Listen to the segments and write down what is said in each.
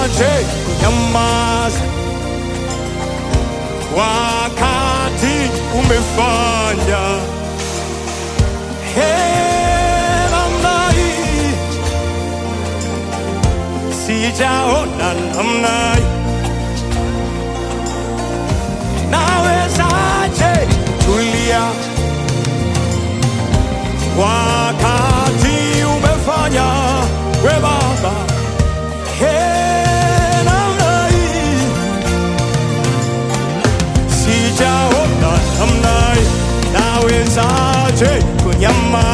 Nawezaje kunyamaza wakati umefanya Hey, namna hii sijaona namna hii. Nawezaje tulia wakati umefanya we Baba Hey, namna hii sijaona namna hii. Nawezaje kunyama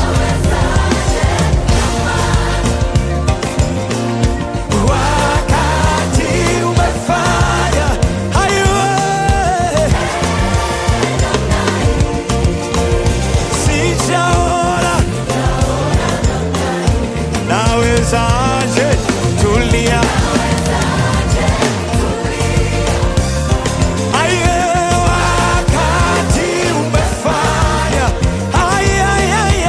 wakati umefanya hayo sijaona nawezaje tulia Aye, wakati umefanya Aye, aye, aye.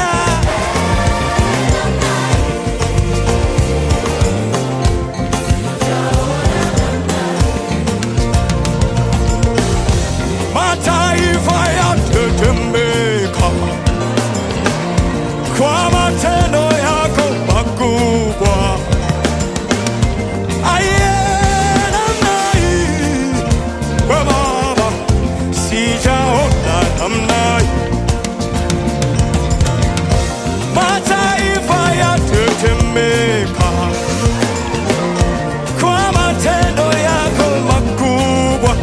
mataifa yatetemeka kwa matendo yako makubwa. Aye, namna hii, we Baba, sijaona namna hii. Mataifa yatetemeka kwa matendo yako makubwa.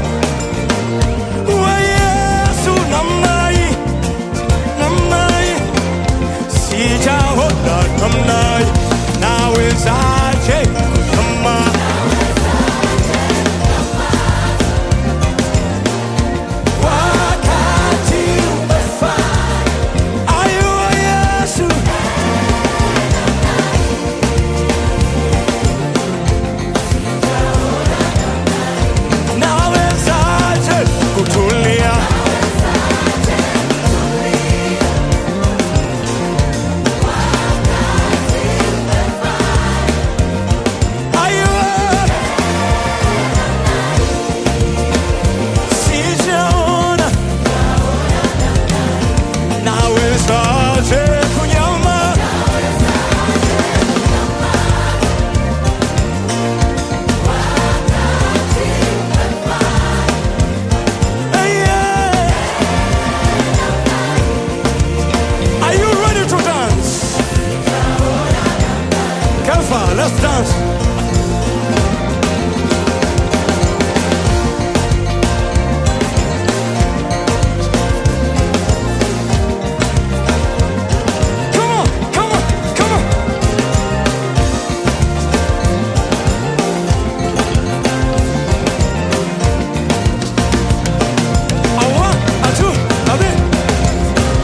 We Yesu, namna hii, namna hii, sijaona namna hii. Nawezaje kama wakati umefanya ayo Yesu nawezaje kutulia ayo sijaona nawezaje kunyama Yeah. Are you ready to dance? Kelfa, let's dance. Come on, come on, come on. A one, a two, a three.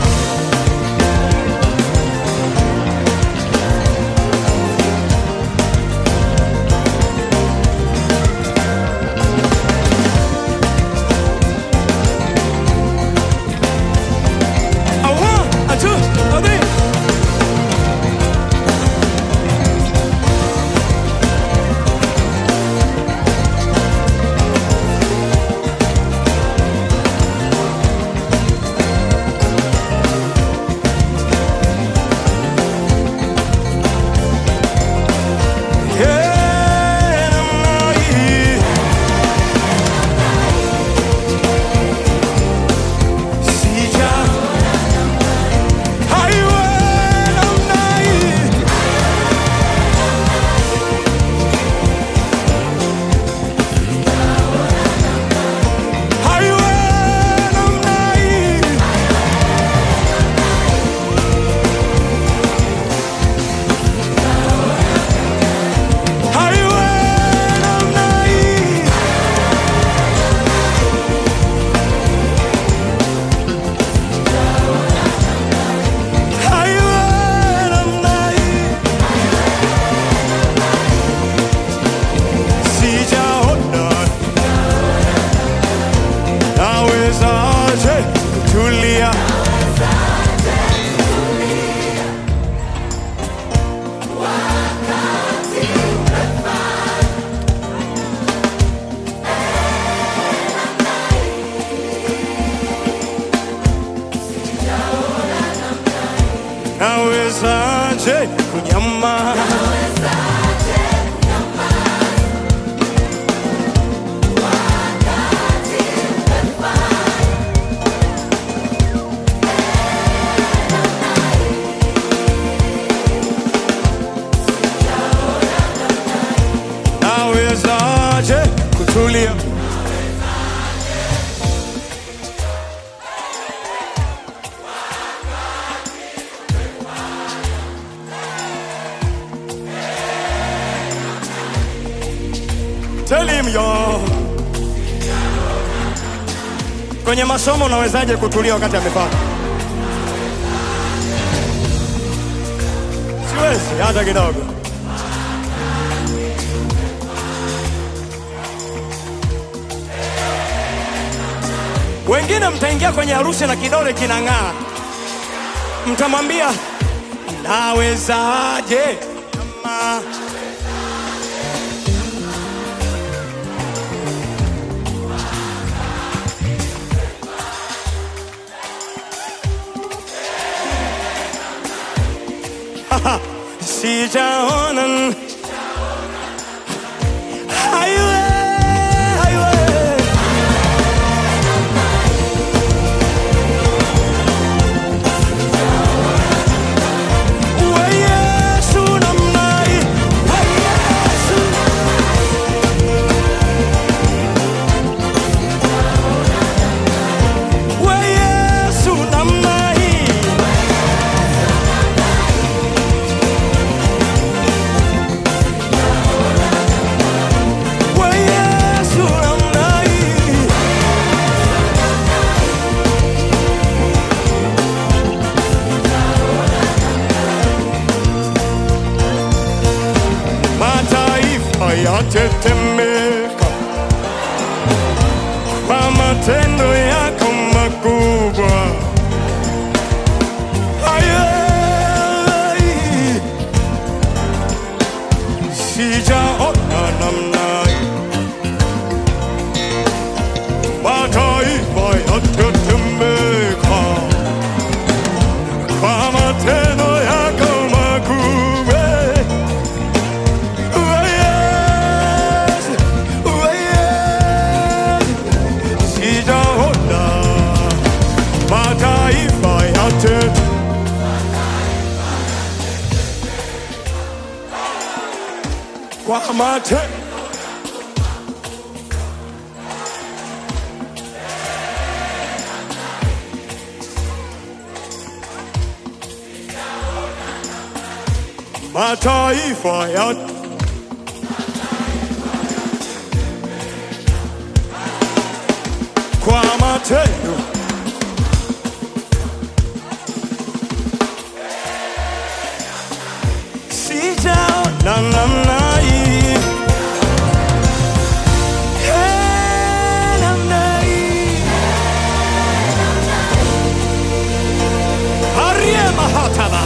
nyama nawezaje kutulia Tell him yo. Kwenye masomo unawezaje kutulia wakati amepaka? Siwezi hata kidogo. Wengine mtaingia kwenye harusi na kidole kinang'aa, mtamwambia nawezaje kama sijaona highway, highway. Wa Yesu namna hii, wa Yesu. Wa Yesu namna hii. Wa Yesu namna hii. Mataifa yatetemeka kwa matendo yako makubwa. Ayai, sijaona namna hii. Mataifa yatetemeka kwa matendo yako makubwa. Wa Yesu, wa Yesu, sijaona mataifa yote kwa mate mataifa yote kwa matendo sijaona namna hii Eh, namna hii Arie mahataba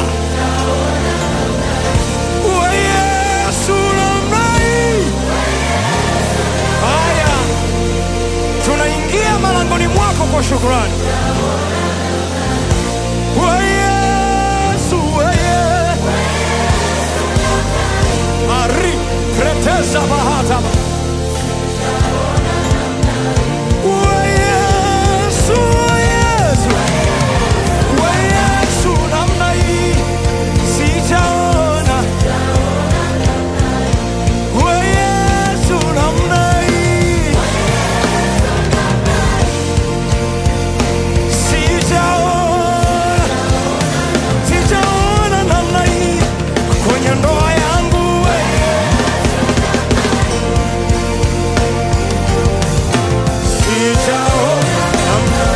Wa Yesu namna hii Haya tunaingia malangoni mwako kwa shukrani Wa Yesu, wa Yesu. Ari pretesa bahata Wa Yesu, wa Yesu. Wa Yesu namna hii sijaona Wa Yesu namna hii sijaona sijaona namna hii kwenye ndoa yangu wewe sijaona namna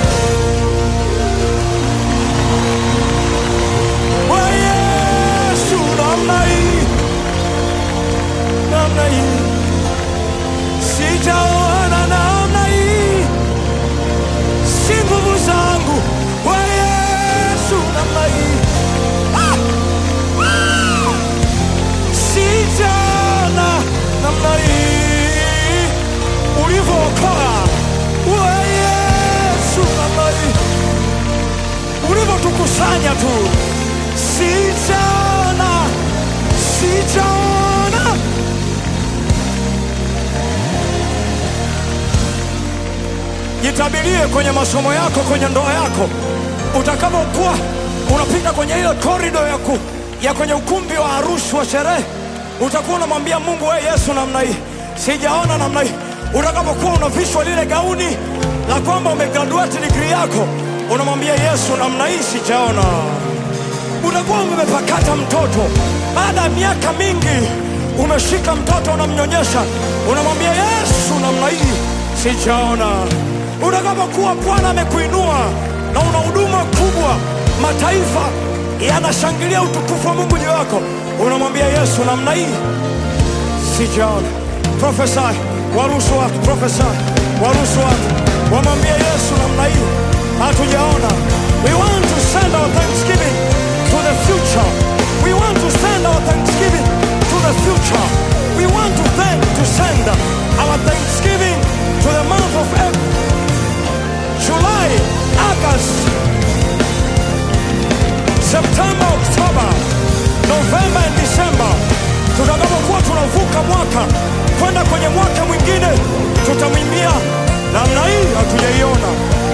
wa Yesu namna hii namna hii sijaona namna hii si nguvu zangu wa Yesu namna hii Ah! Ah! sijaona namna hii ulivyookoa wa Yesu namna hii ulivyotukusanya tu sijaona jitabirie kwenye masomo yako, kwenye ndoa yako, utakapokuwa unapita kwenye ile korido ya, ku, ya kwenye ukumbi wa harusi wa sherehe, utakuwa unamwambia Mungu, we Yesu, namna hii sijaona namna hii. Utakapokuwa unavishwa lile gauni la kwamba umegraduate degree yako, unamwambia Yesu, namna hii sijaona unakuwa umepakata mtoto baada ya miaka mingi, umeshika mtoto unamnyonyesha, unamwambia Yesu, namna hii sijaona. Utakapokuwa Bwana amekuinua na una huduma kubwa, mataifa yanashangilia utukufu wa Mungu juu yako, unamwambia Yesu, namna hii sijaona. Prophesy, waruhusu watu, prophesy, waruhusu watu wamwambie Yesu, namna hii hatujaona. We want to send our thanksgiving to the future. We want to send our thanksgiving to the future. We want to thank to send our thanksgiving to the month of April, July, August, September, October, November and December. Tutakapokuwa tunavuka mwaka kwenda kwenye mwaka mwingine, tutamwimbia namna hii hatujaiona.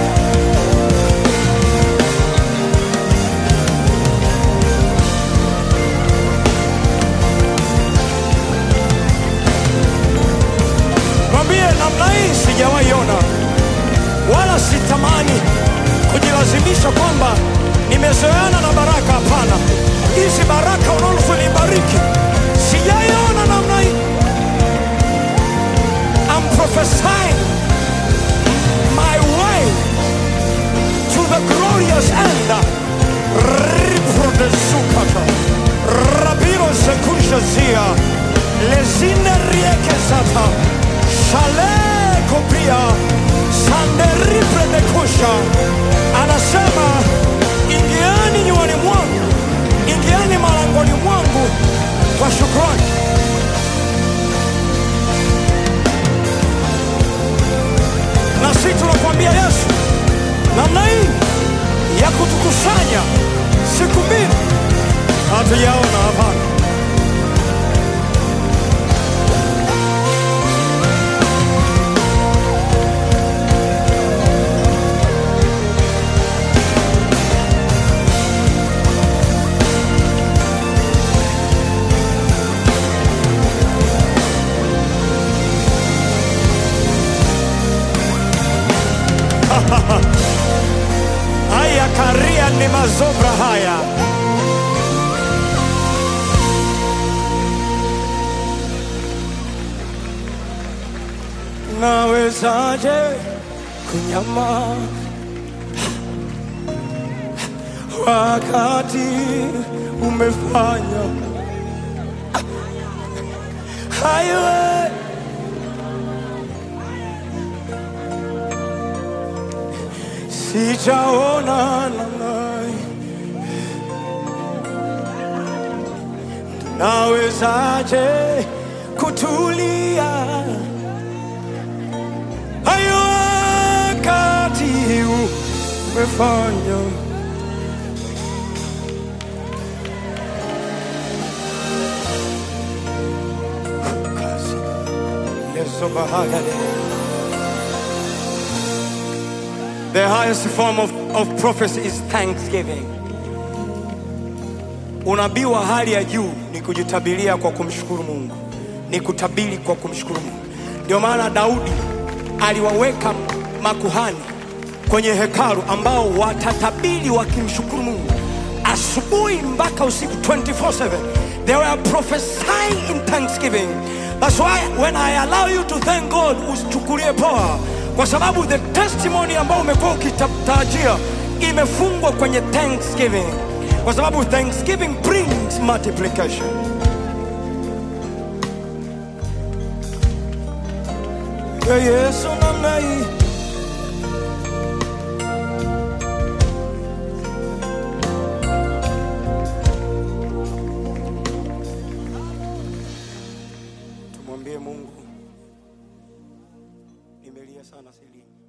Mwambie namna hii sijawahi ona, wala sitamani kujilazimisha kwamba nimezoeana na baraka. Hapana, hizi baraka unazonibariki sijaiona namna hii. I'm prophesying my way to the glorious end. Riprodesukata rabiro sekushazia lezine riekezata shale kopia sanderipredekusha anasema ingiani nyuani mwangu ingiani malangoni mwangu kwa shukrani na sisi tunakuambia Yesu, namna hii ya kutukusanya siku mbili hatujaona. Hapana, haya karia ni mazobra haya nawezaje kunyama wakati umefanya hayo sijaona namna nawezaje kutulia hayo wakati umefanya kazi Yesu bahagale The highest form of, of prophecy is thanksgiving. Unabii wa hali ya juu ni kujitabiria kwa kumshukuru Mungu, ni kutabiri kwa kumshukuru Mungu. Ndio maana Daudi aliwaweka makuhani kwenye hekalu ambao watatabiri wakimshukuru Mungu asubuhi mpaka usiku 24/7. They were prophesying in thanksgiving. That's why when I allow you to thank God, usichukulie poa, kwa sababu the testimony ambao umekuwa ukitarajia imefungwa kwenye thanksgiving, kwa sababu thanksgiving brings multiplication. Ya Yesu namna hii tumwambie Mungu, nimelia sana silini.